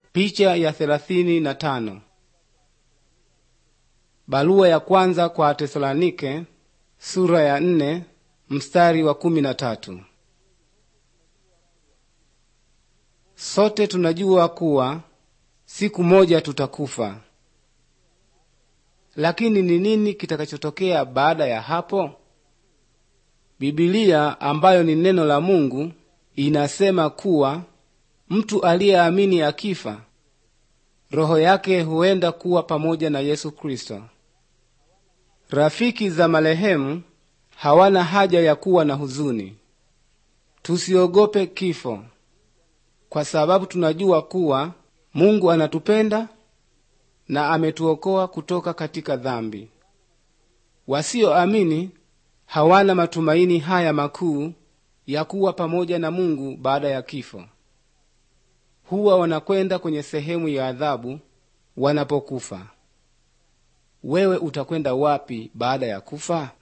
Picha ya thelathini na tano. Barua ya kwanza kwa Tesalonike sura ya nne mstari wa kumi na tatu. Sote tunajua kuwa siku moja tutakufa, lakini ni nini kitakachotokea baada ya hapo? Biblia ambayo ni neno la Mungu inasema kuwa mtu aliyeamini akifa, roho yake huenda kuwa pamoja na Yesu Kristo. Rafiki za marehemu hawana haja ya kuwa na huzuni. Tusiogope kifo, kwa sababu tunajua kuwa Mungu anatupenda na ametuokoa kutoka katika dhambi. Wasioamini hawana matumaini haya makuu ya kuwa pamoja na Mungu baada ya kifo. Huwa wanakwenda kwenye sehemu ya adhabu wanapokufa. Wewe utakwenda wapi baada ya kufa?